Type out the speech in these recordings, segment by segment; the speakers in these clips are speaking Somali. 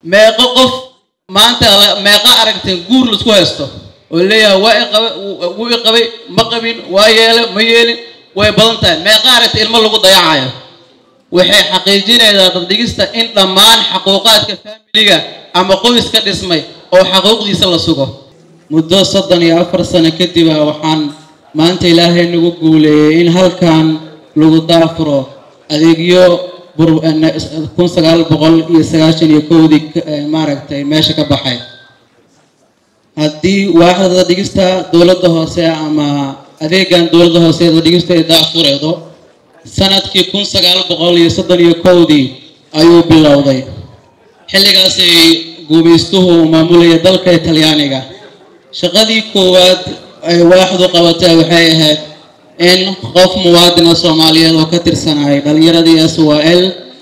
meeqo qof maanta meeqa aragteen guur laisku haysto oo leeyahay waa iqabay wuu i qabay ma qabin waa yeele ma yeelin way badan tahay meeqa aragta ilmo lagu dayacayo waxay xaqiijinaysaa daddhigista in dhammaan xaquuqaadka faamiliga ama qoyska dhismay oo xaquuqdiisa la sugo muddo soddon iyo afar sano kadib a waxaan maanta ilaahay nagu guuleeyey in halkan lagu daafuro adeegyo kun sagaal boqol iyo sagaashan iyo kowdii maaragtay meesha ka baxay haddii waaxda daddhigista dowladda hoose ama adeegan dowladda hoose daddhigista ay daafureedo sanadkii kun sagaal boqol iyo soddon iyo kowdii ayuu bilowday xilligaasay guumaystuhu maamulaya dalka talyaaniga shaqadii koowaad ay waaxdu qabatay waxay ahayd in qof muwaadina soomaaliyeed oo ka tirsanayay dhalinyaradii s w l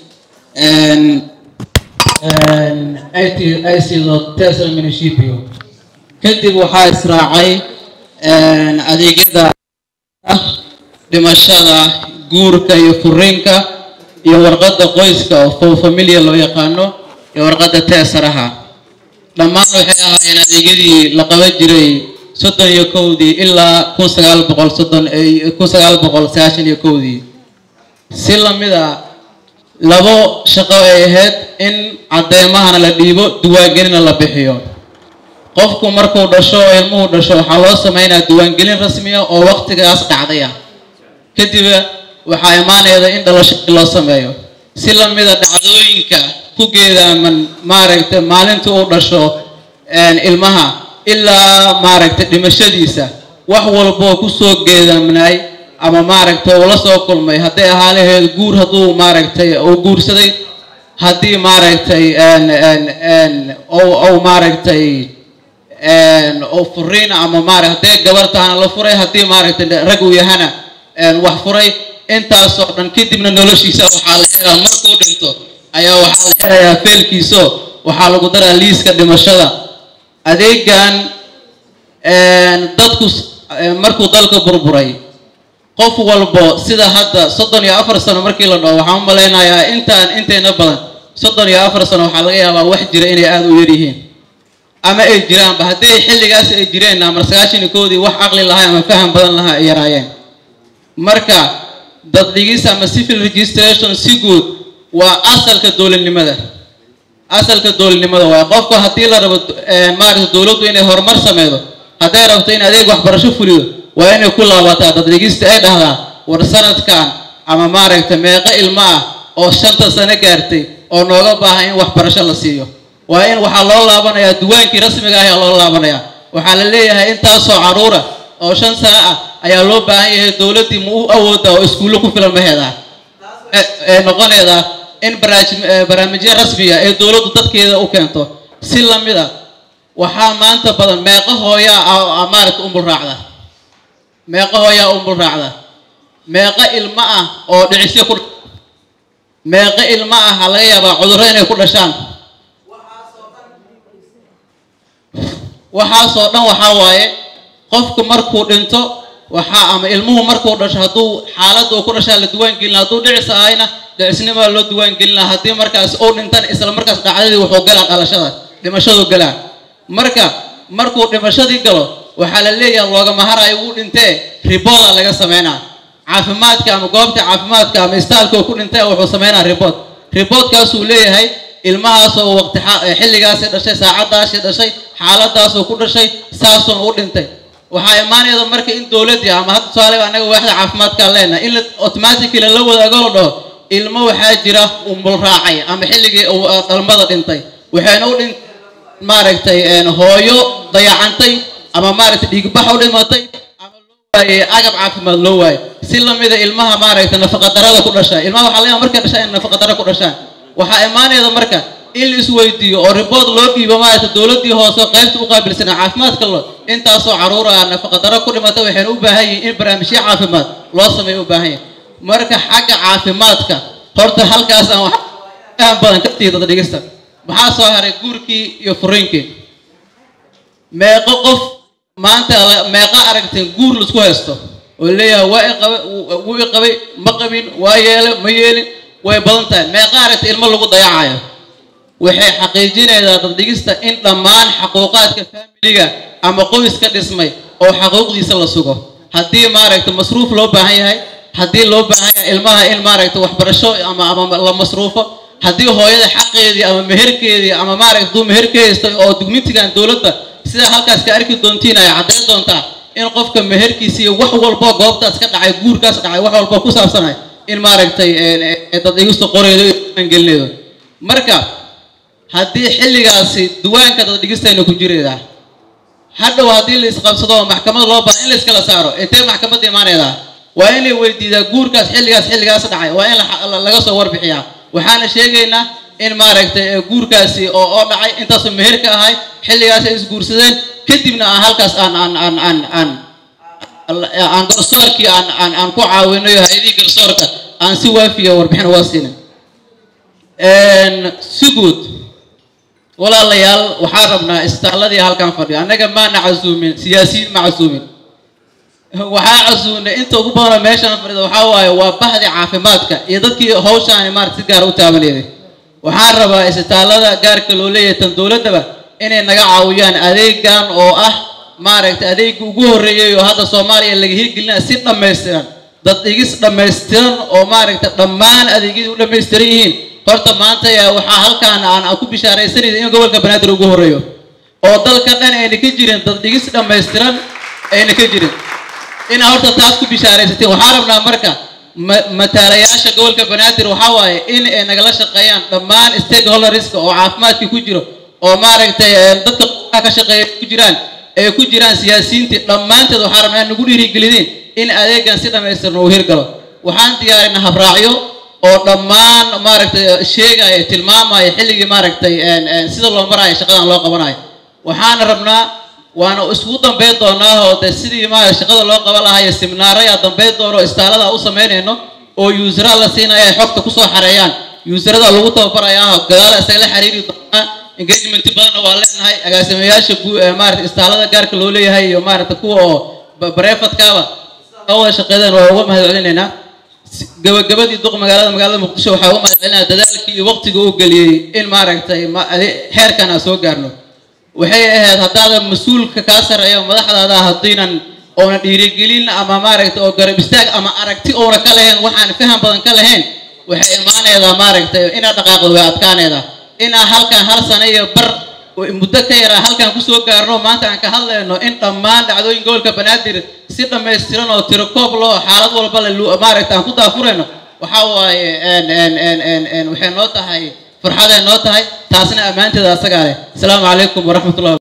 aysido tesla municipio kadib waxaa israacay adeegyada dhimashada guurka iyo furiinka iyo warqadda qoyska oo fow familia loo yaqaano iyo warqadda teesaraha dhammaan waxay ahaayeen adeegyadii la qaban jiray soddon iyo kowdii ilaa kun sagaal boqol soddon kun sagaal boqol sagaashan iyo kowdii si lamida labo shaqo ay ahayd in caddeemahana la dhiibo diiwaangelina la bixiyo qofku markuu dhasho oo ilmuhu dhasho waxaa loo sameynaya diiwaangelin rasmiya oo waqtigaas dhacdaya kadib waxaa imaanayda in dhalasho loo sameeyo si lamida dhacdooyinka ku geedaaman maaragtay maalintii uu dhasho ilmaha ilaa maaragtay dhimashadiisa wax walboo kusoo geedamnaay ama maaragtay uu la soo kulmay hadday ahaa laheed guur hadduu maaragtay uu guursaday haddii maaragtay ou maaragtay ou furiina ama maara hadday gabar tahana la furay haddii maaragtay rag uu yahana wax furay intaasoo dhan kadibna noloshiisa waxaa la helaa markuu dhinto ayaa waxaa la helayaa feelkiiso waxaa lagu daraa liiska dhimashada adeegan dadku markuu dalka burburay qof walbo sida hadda soddon iyo afar sano markii la dhaho waxaan u malaynayaa intaan intayna badan soddon iyo afar sano waxaa laga yaabaa wax jira inay aada u yaryihiin ama ay jiraanba haddii xilligaas ay jireen amar sagaashan iyo koodii wax caqli lahaa ama faham badan lahaa ay yaraayeen marka daddhigis ama civil registration si guud waa asalka dowladnimada asalka dowladnimada waaye qofku haddii la rabo maaragta dowladdu inay horumar sameydo hadday rabto in adeeg waxbarasho fuliyo waa inay ku laabataa daddhigista ay dhahdaa war sanadkan ama maaragta meeqo ilmo ah oo shanta sano gaartay oo nooga baahan in waxbarasho la siiyo waa in waxaa loo laabanayaa duwaankii rasmiga ah ayaa loo laabanayaa waxaa la leeyahay intaasoo caruura oo shan sano ah ayaa loo baahan yahay dowladdii ma u awooda oo iskuullo ku filan maheedaa ee noqoneeda in barnaamijyo rasmiya ee dowladdu dadkeeda u keento si lamid a waxaa maanta badan meeqo hooyaa maaragta umbul raacda meeqo hooyaa umbul raacda meeqo ilmo ah oo dhicisyo ku meeqo ilmo ah ha laga yaabaa cudurro inay ku dhashaan waxaasoo dhan waxaa waaye qofku markuu dhinto waxaa ama ilmuhu markuu dhasho hadduu xaaladda uu ku dhashaa la diiwaangelina hadduu dhicis ahayna dhicisnimaa loo diiwaangelina haddii markaas uu dhintana isla markaas dhacdadii wuxuu galaa dhalashada dhimashadu galaa marka markuu dhimashadii galo waxaa la leeyahay loogama harayo wuu dhintee ribooda laga sameynaa caafimaadka ama goobta caafimaadka ama istaalka uu ku dhintay wuxuu sameynaa ribood riboodkaasuu leeyahay ilmahaasoo waqti xilligaasi dhashay saacadaasi dhashay xaaladaasuu ku dhashay saasuun u dhintay waxaa imaanayda marka in dowladdii ama hadda tusaale anaga waaxda caafimaadkaan leenahay in automatically la wadaago la dhaho ilmo waxaa jira umbul raacay ama xilligii dhalmada dhintay waxayna u dhin maaragtay hooyo dayacantay ama maaragtay dhiigbax u dhimatay ama loo waayey agab caafimaad loo waayey si lamida ilmaha maaragtay nafaqadarada ku dhashaa ilmaha waxaa laga yaaba markay dhashaan in nafaqadaro ku dhashaan waxaa imaanayda marka in la isweydiiyo oo ribood loo dhiibo maaragta dowladdii hoose qaybta u qaabilsanaa caafimaadka lo intaasoo caruur ah nafaqadaro ku dhimata waxayna u baahan yihiin in barnaamijyo caafimaad loo sameeyo u baahan yahay marka xagga caafimaadka horta halkaas aan wax faham badan ka tii dad dhigista maxaa soo haray guurkii iyo furiinkii meeqo qof maanta meeqa aragteen guur laisku haysto oo leeyahay waa iqabay wuu i qabay ma qabin waa yeele ma yeelin way badan tahay meeqa aragta ilmo lagu dayacayo waxay xaqiijinaysaa daddhigista in dhammaan xaquuqaadka faamiliga ama qoyska dhismay oo xaquuqdiisa la sugo haddii maaragta masruuf loo baahan yahay haddii loo baahan yahay ilmaha in maaragta waxbarasho ama ama la masruufo haddii hooyada xaqeedii ama meherkeedii ama maaragta duu meher ka haysto oo dugmitigan dowladda sidaa halkaas ka arki doontiin ay caddayn doontaa in qofka meherkiisa iyo wax walbo goobtaas ka dhacay guurkaas dhacay wax walbo ku saabsanay in maaragtay daddhigistu qoreydo iyo gelinaydo marka haddii xilligaasi duwaanka daddhigistayna ku jireedaa hadhow haddii la isqabsado oo maxkamad loo baaha in la iskala saaro intee maxkamadda imaanaydaa waa in la weydiidaa guurkaas xilligaas xilligaas dhacay waa in laga soo warbixiyaa waxaana sheegaynaa in maaragtay guurkaasi oo oo dhacay intaasoo meher ka ahay xilligaas ay isguursadeen kadibna aan halkaas aan aan aan aan aan aan garsoorkii aan aan aan ku caawinayo hay-adihii garsoorka aan si waafiya warbixin uga siinin si guud walaalayaal waxaan rabnaa istaalladii halkan fadhiyo annaga maana casuumin siyaasiyiin ma casuumin waxaa casuumnay inta ugu badanoo meeshaan fadhida waxaa waaye waa bahdi caafimaadka iyo dadkii hawshaani maarata si gaara u taabaneeday waxaan rabaa isbitaallada gaarka loo leeyahay tan dowladdaba inay naga caawiyaan adeegan oo ah maaragtay adeegga ugu horreeyay oo hadda soomaaliya laga hirgelinaya si dhammaystiran dad dhigis dhammaystiran oo maaragtay dhammaan adeegyadii u dhammaystiran yihiin horta maanta yaa waxaa halkaan aan aan ku bishaaraysanaysa in gobolka banaadir ugu horreeyo oo dalka dhan ayna ka jirin dad dhigis dhammaystiran ayna ka jirin inaa horta taas ku bishaaraysateen waxaa rabnaa marka mataalayaasha gobolka banaadir waxaa waaye in ay nagala shaqeeyaan dhammaan stakeholderska oo caafimaadkii ku jiro oo maaragtay dadka ka shaqeeya ku jiraan ay ku jiraan siyaasiyiintii dhammaanteed waxaa rabnaa nagu dhiirigelideen in adeegan si dhammaystiran uu hirgalo waxaan diyaarinaa habraacyo oo dhammaan maaragtay sheegaya tilmaamaya xilligii maaragtay sida loo maraayo shaqadan loo qabanayo waxaana rabnaa waana iskugu dambayn doonaa oo de sidii ma shaqada loo qaban lahayo seminaarayaa dambayn doono istaalada u samaynayno oo yuusara la siinaya ay xogta kusoo xareeyaan yuusarada lagu tababarayaa gadaala isagala xiriiri doonaa engagement badanna waa leenahay agaasimayaasha maarata istaalada gaarka loo leeyahay iyo maarata kuwa oo bareefadkaaba wada shaqeedeen waa uga mahad celinaynaa gabagabadii duq magaalada magaalada muqdisho waxaa uga mahad celinaya dadaalkii iyo waqtiga uu geliyey in maaragtay xeerkan aan soo gaarno waxay ahayd haddaadan mas-uulka kaa sarreeya madaxdaada haddiinan oona dhiirigelin ama maaragtay oo garab istaag ama aragti oona ka lahayn waxaan faham badan ka lahayn waxay imaanaydaa maaragtay inaad dhaqaaqdo way adkaanaydaa inaa halkan hal sano iyo bar muddo ka yaraa halkan kusoo gaarno maanta aan ka hadlayno in dhammaan dhacdooyin gobolka banaadir si dhammaystiran oo tiro koob loo xaalad walba le maaragta aan ku daafurayno waxaa waaye waxay noo tahay farxaday noo tahay taasna ammaanteeda asagaa leh asalaamu calaykum waraxmat ullahi